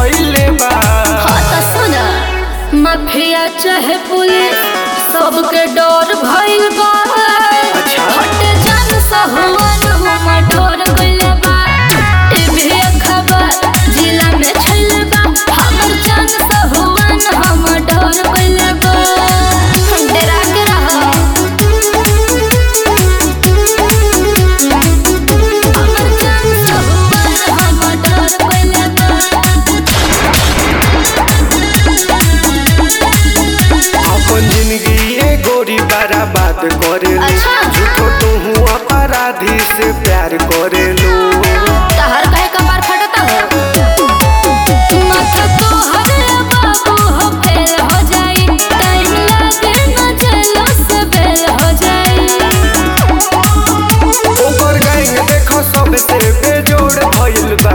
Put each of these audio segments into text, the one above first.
कइले बा हाँ त सुन माफिया चाहे पुलिस सबके डर भइल बा अच्छा। हट जान सहुआन हुमा डर कइले बा टीवी खबर जिला में छइले बा हमर जान सहुआन हम डर कइले बा डरा के रहो हमर जान सहुआन हम डर कइले बा अपन जिंदगी ए गोरी बर्बाद करेलू अच्छा। झूठो तू अपराधी से प्यार करेलू तहर कहे कपार फटता हो माथा तो हरे बाबू हो फेल हो जाई टाइम लागे न चलो से बेल हो जाई ओकर गैंग देखो सबसे बेजोड़ भइल बा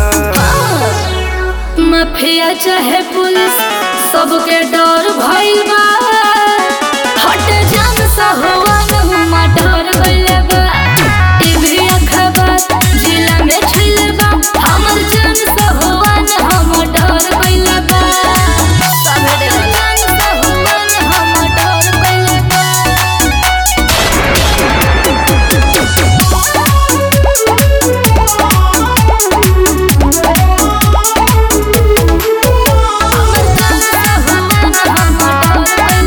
माफिया चाहे पुलिस सबके डर भइल बा हट जान सहुआन हुमा डर गइले बा टीवी खबर जिला में छइले बा हमर जान सहुआन हम डर गइले बा सबे डरला सहुआन हम डर गइले हमर जान सहुआन हम डर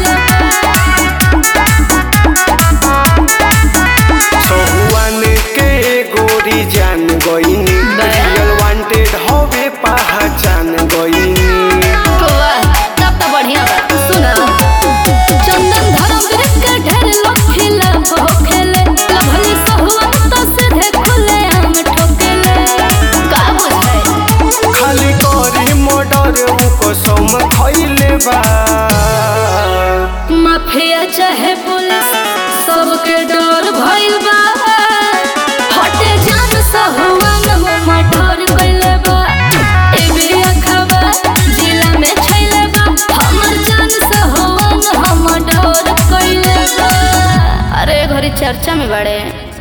गइले सहुआन के गोरी जान गईनी बे? रियल वांटेड हवे पहचान गईनी वाह, तब तो बढ़िया बा। सुना। चंदन धर्मवीर के ढेर लोग खिलाफ होखेले। लभली सहुआन तो सीधे खुलेआम ठोकेले। का बुझाई? खाली करी मर्डर उ कसम खइले बा माफिया चाहे पुलिस सबके डर भइल बा हटे जान सहुआन हुमा डर कइले बा टीवी खबर जिला में छइले बा हमर जान सहुआन हम डर कइले बा अरे घरी चर्चा में बड़े